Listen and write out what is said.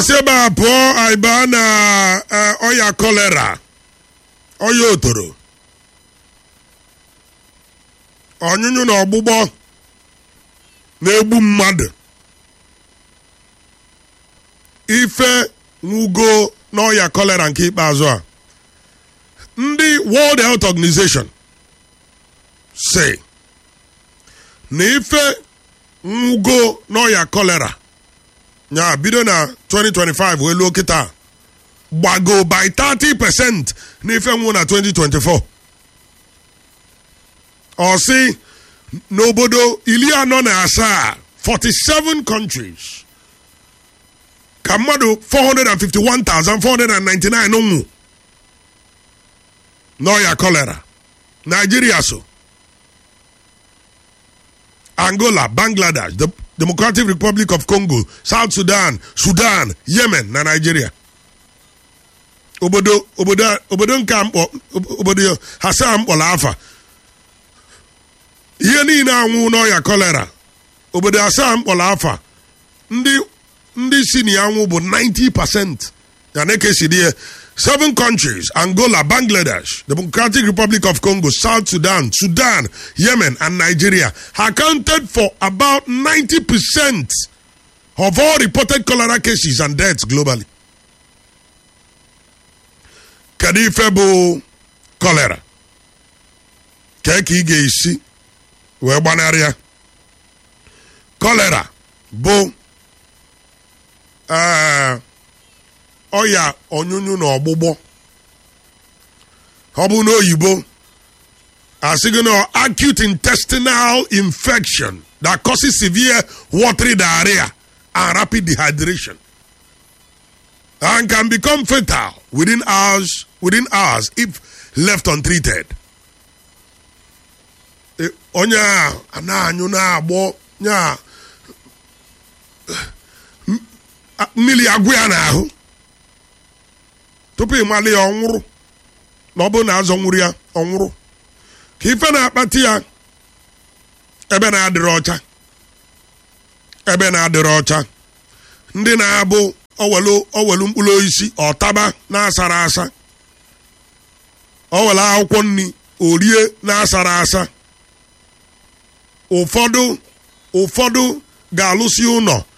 asị ebe a pụọ anyị baa na eh, ọya kolera ọya otoro ọnyụnyụ na ọgbụgbọ na-egbu mmadụ ife nwugo n'ọya kolera nke ikpeazụ a ndị world health organization si na ife nwugo n'ọya kolera ya bido na 2025 wee luo kịta gbago by 30 percent n'ife nwụ na 2024 ọ sị n'obodo iri anọ na asaa 47 countries ka mmadụ 451,499 nwụ n'ọya kolera Nigeria so Angola, Bangladesh, the Democratic Republic of Congo, South Sudan, Sudan, Yemen na Nigeria. Obodo obodo obodo nke a mkpọ obodo asaa mkpọrọ afa ihe niile anwụ n'ọya kolera obodo asaa mkpọrọ afa ndị ndị si na ya nwụ bụ 90 percent ya na ekesiri ya seven countries angola bangladesh democratic republic of congo south sudan sudan yemen and nigeria accounted for about 90 percent of all reported cholera cases and deaths globally kedu ife bụ cholera kee ka ị ga-esi wee gbanarị ya cholera bụ ee ọya ọnyụnyụ na ọgbụgbọ ọ bụ n'oyibo asị gị na acute intestinal infection that causes severe watery diarrhea and rapid dehydration and can become fatal within hours within hours if left untreated. E, onye a na-anyụ na-agbọ nya mmiri agwụ ya n'ahụ tupu ịmalị ya ọnwụrụ na ọ bụrụ na azọ nwụrụ ya ọnwụrụ ka ife na-akpati ya ebe na-adịrị ọcha ebe na-adịrị ọcha ndị na-abụ owelu owelu mkpụrụ osisi ọtaba na-asara asa owelu akwụkwọ nri orie na-asara asa ụfọdụ ụfọdụ ga-alụsi ụlọ